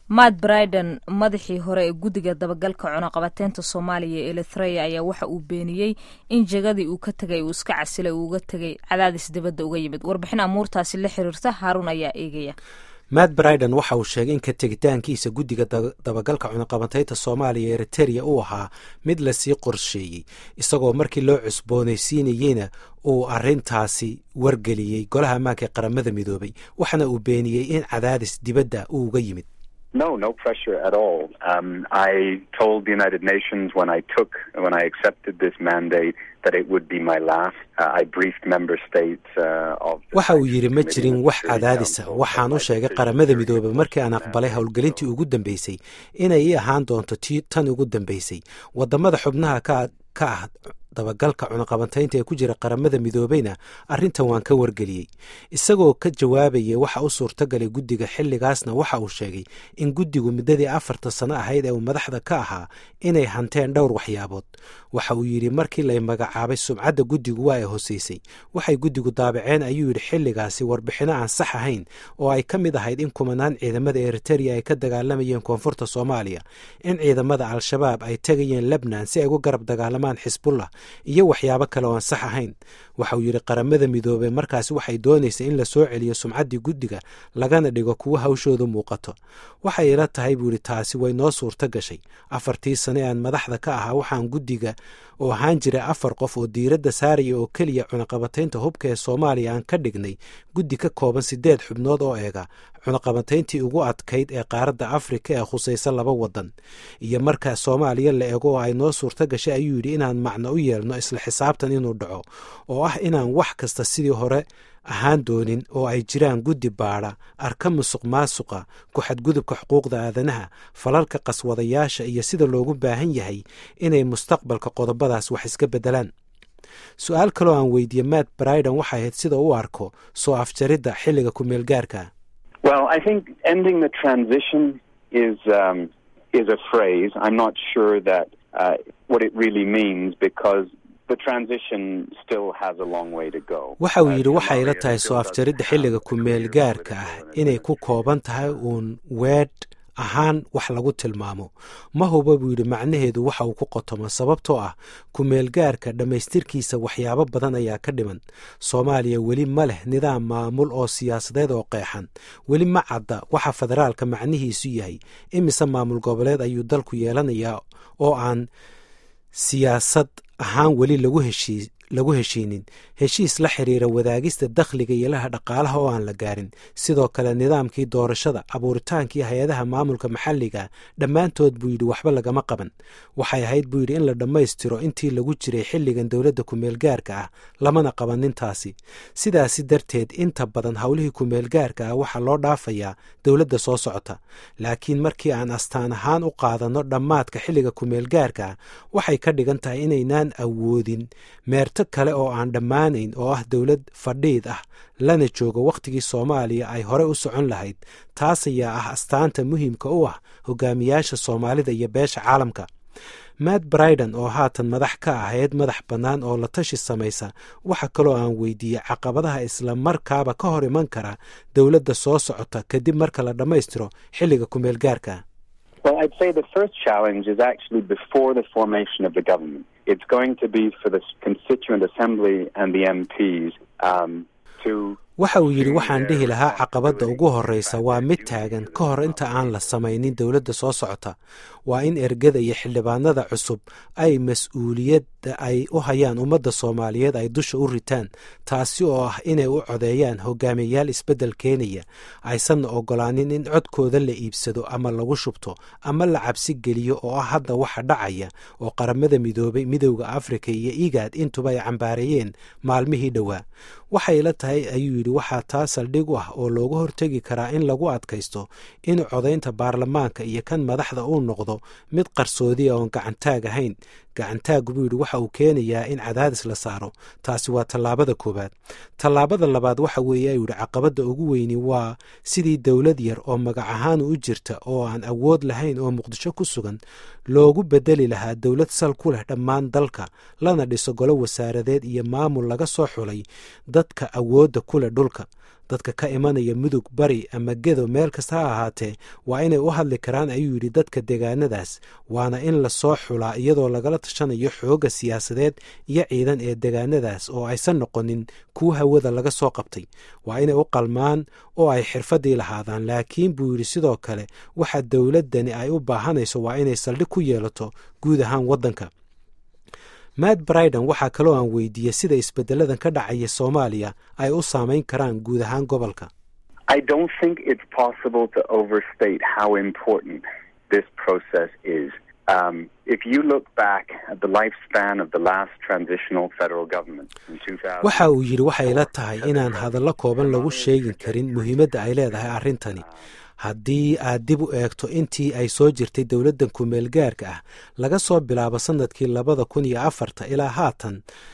matt briden madaxii hore ee guddiga dabagalka cunaqabateynta soomaaliya ee elithreya ayaa waxa uu beeniyey in jegadii uu ka tegay uu iska casilay uu uga tegay cadaadis dibadda uga yimid warbixin amuurtaasi la xiriirta haaruun ayaa eegaya matt briden waxa uu sheegay in ka tegitaankiisa guddiga dabagalka cunaqabateynta soomaaliya eritereya uu ahaa mid lasii qorsheeyey isagoo markii loo cusboonaysiinayeyna uu arintaasi wargeliyey golaha ammaanka ee qaramada midoobay waxaana uu beeniyey in cadaadis dibadda uu uga yimid No, no pressure at all. Um, I told the United Nations when I took, when I accepted this mandate, that it would be my last. Uh, I briefed member states uh, of. waxa uu yidhi ma jirin wax cadaadisa waxaan u sheegay qaramada midoobay markii aan aqbalay howlgelintii ugu dambeysay inay ii ahaan doonto ti tan ugu dambeysay wadamada xubnaha ka ka ah dabagalka cunaqabateynta ee ku jira qaramada midoobeyna arrintan waan ka wargeliyey isagoo ka jawaabayay waxa u suurtagalay guddiga xilligaasna waxa uu sheegay in guddigu muddadii afarta sano ahayd ee uu madaxda ka ahaa inay hanteen dhowr waxyaabood waxa uu yidhi markii lay magacaabay sumcadda guddigu waa ay hoseysay waxay guddigu daabaceen ayuu yidhi xilligaasi warbixino aan sax ahayn oo ay ka mid ahayd in kumanaan ciidamada eritereya ay ka dagaalamayeen koonfurta soomaaliya in ciidamada al-shabaab ay tegayeen lebnan si ay ugu garab dagaalamaan xisbullah iyo waxyaabo kale oo aan sax ahayn waxa uu yidhi qaramada midoobey markaasi waxay doonaysay in la soo celiyo sumcaddii guddiga lagana dhigo kuwa hawshoodu muuqato waxay ila tahay buu yidhi taasi way noo suurto gashay afartii sane aan madaxda ka ahaa waxaan guddiga oo ahaan jiray afar qof oo diiradda saaraya oo keliya cunaqabateynta hubka ee soomaaliya aan ka dhignay guddi ka kooban siddeed xubnood oo eega cunaqabateyntii ugu adkayd ee qaaradda afrika ee khusaysa laba waddan iyo marka soomaaliya la eego oo ay noo suurto gashay ayuu yidhi inaan macno u yeelno isla xisaabtan inuu dhaco oo ah inaan wax kasta sidii hore ahaan doonin oo ay jiraan guddi baadha arka musuq maasuqa ku-xadgudubka xuquuqda aadanaha falalka qaswadayaasha iyo sida loogu baahan yahay inay mustaqbalka qodobadaas wax iska beddelaan su-aal kaloo aan weydiiyey matt briden waxay ahayd sida u arko soo afjaridda xilliga ku-meel gaarka Well, I think ending the transition is um, is a phrase. I'm not sure that uh, what it really means because waxa uu yidhi waxay ila tahay soo afjaridda xilliga ku-meel gaarka ah inay ku kooban tahay uun weedh ahaan wax lagu tilmaamo ma huba buu yidhi macnaheedu waxa uu ku qotomo sababtoo ah ku-meel gaarka dhammaystirkiisa waxyaabo badan ayaa ka dhiman soomaaliya weli ma leh nidaam maamul oo siyaasadeed oo qeexan weli ma cadda waxa federaalka macnihiisu yahay imise maamul goboleed ayuu dalku yeelanayaa oo aan siyaasad ahaan weli lagu heshii lagu heshiinin heshiis la xiriira wadaagista dakhliga iyo laha dhaqaalaha oo aan la gaarin sidoo kale nidaamkii doorashada abuuritaankii hay-adaha maamulka maxalliga dhammaantood buu yidhi waxba lagama qaban waxay ahayd buu yidhi in la dhammaystiro intii lagu jiray xilligan dowladda ku-meel gaarka ah lamana qaban nintaasi sidaasi darteed inta badan howlihii ku-meel gaarka ah waxaa loo dhaafayaa dowladda soo socota laakiin markii aan astaan ahaan u qaadanno dhammaadka xilliga ku-meel gaarka ah waxay ka dhigan tahay inaynaan awoodin meerto kale oo aan dhammaanayn oo ah dowlad fadhiid ah lana joogo wakhtigii soomaaliya ay hore u socon lahayd taas ayaa ah astaanta muhiimka u ah hogaamiyaasha soomaalida iyo beesha caalamka matt briden oo haatan madax ka ahayd madax bannaan oo la tashi samaysa waxa kaloo aan weydiiyey caqabadaha isla markaaba ka hor iman kara dowladda soo socota kadib marka la dhammaystiro xilliga ku-meel gaarka Well, I'd say the first challenge is actually before the formation of the government. It's going to be for the Constituent Assembly and the MPs um, to waxa uu yidhi waxaan dhihi lahaa caqabadda ugu horreysa waa mid taagan ka hor inta aan la samaynin dowladda soo socota waa in ergada iyo xildhibaanada cusub ay mas-uuliyadda ay u hayaan ummadda soomaaliyeed ay dusha u ritaan taasi oo ah inay u codeeyaan hogaamiyayaal isbeddel keenaya aysanna oggolaanin in codkooda la iibsado ama lagu shubto ama la cabsi geliyo oo ah hadda waxa dhacaya oo qaramada midoobay midowda afrika iyo igaad intuba ay cambaareeyeen maalmihii dhowaa waxay la tahay ayuu yidhi waxaa taa saldhig u ah oo looga hortegi karaa in lagu adkaysto in codaynta baarlamaanka iyo kan madaxda uu noqdo mid qarsoodiya oon gacantaag ahayn gacantaaggu buu yidhi waxa uu keenayaa in cadaadis la saaro taasi waa tallaabada koowaad tallaabada labaad waxa weeye ayuu yidhi caqabadda ugu weyni waa sidii dowlad yar oo magac ahaan u jirta oo aan awood lahayn oo muqdisho ku sugan loogu bedeli lahaa dowlad sal ku leh dhammaan dalka lana dhiso golo wasaaradeed iyo maamul laga soo xulay dadka awoodda ku leh dhulka dadka ka imanaya mudug bari ama gedo meel kasta ha ahaatee waa inay u hadli karaan ayuu yidhi dadka deegaanadaas waana in lasoo xulaa iyadoo lagala tashanayo xoogga siyaasadeed iyo ciidan ee deegaanadaas oo aysan noqonin kuwa hawada laga soo qabtay waa inay u qalmaan oo ay xirfaddii lahaadaan laakiin buu yidhi sidoo kale waxa dowladdani ay u baahanayso waa inay saldhig ku yeelato guud ahaan waddanka matt briden waxaa kaloo aan weydiiyey sida isbeddeladan ka dhacaya soomaaliya ay u saamayn karaan guud ahaan gobolka I don't think it's possible to overstate how important this process is. Um, if you look back at the lifespan of the last transitional federal government in 2000, waxa uu yidhi waxay la tahay inaan hadallo kooban lagu sheegin karin muhiimadda ay leedahay arrintani haddii aad dib u eegto intii ay soo jirtay dowladdan kumeel gaarka ah laga soo bilaabo sannadkii labada kun iyo afarta ilaa haatan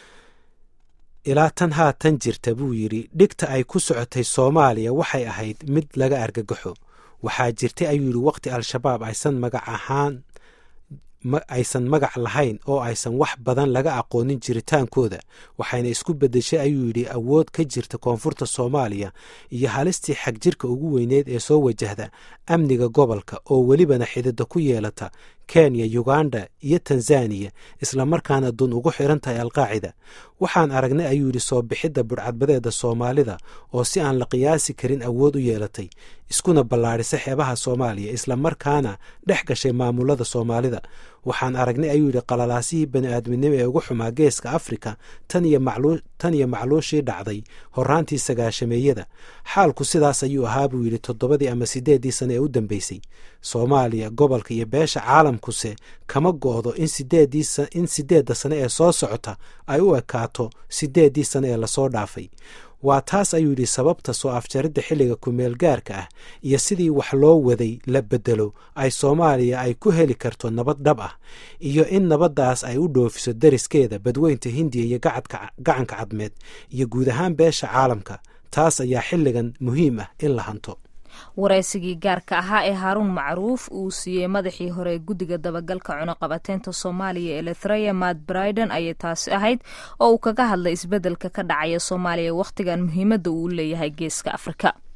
ilaa tan haatan jirta buu yidhi dhigta ay ku socotay soomaaliya waxay ahayd mid laga argagaxo waxaa jirtay ayuu yidhi waqti al-shabaab aysan magac ahaan aysan magac lahayn oo aysan wax badan laga aqoonin jiritaankooda waxayna isku beddeshay ayuu yidhi awood ka jirta koonfurta soomaaliya iyo halistii xagjirka ugu weyneed ee soo wajahda amniga gobolka oo welibana xidida ku yeelata kenya uganda iyo tanzaniya islamarkaana dun ugu xiran tahay alqaacida waxaan aragnay ayuu yidhi soo bixidda budhcadbadeeda soomaalida oo si aan la qiyaasi karin awood u yeelatay iskuna ballaadhisay xeebaha soomaaliya islamarkaana dhex gashay maamulada soomaalida waxaan aragnay ayuu yidhi qalalaasihii bani aadminimo ee ugu xumaa geeska afrika tan iyo macluushii dhacday horaantii sagaashameeyada xaalku sidaas ayuu ahaa buu yidhi toddobadii ama siddeeddii sane ee u dambeysay soomaaliya gobolka iyo beesha caalamkuse kama go'do in in siddeedda sane ee soo socota ay u ekaato siddeeddii sane ee lasoo dhaafay waa taas ayuu yidhi sababta soo afjaridda xilliga kumeel gaarka ah iyo sidii wax loo waday la beddelo ay soomaaliya ay ku heli karto nabad dhab ah iyo in nabaddaas ay u dhoofiso dariskeeda badweynta hindiya iyo gacanka cadmeed iyo guud ahaan beesha caalamka taas ayaa xilligan muhiim ah in la hanto waraysigii gaarka ahaa ee haaruun macruuf uu siiyey madaxii hore ee guddiga dabagalka cunuqabateynta soomaaliya elethreya matt briden ayay taasi ahayd oo uu kaga hadlay isbeddelka ka dhacaya soomaaliya wakhtigan muhiimadda uu leeyahay geeska afrika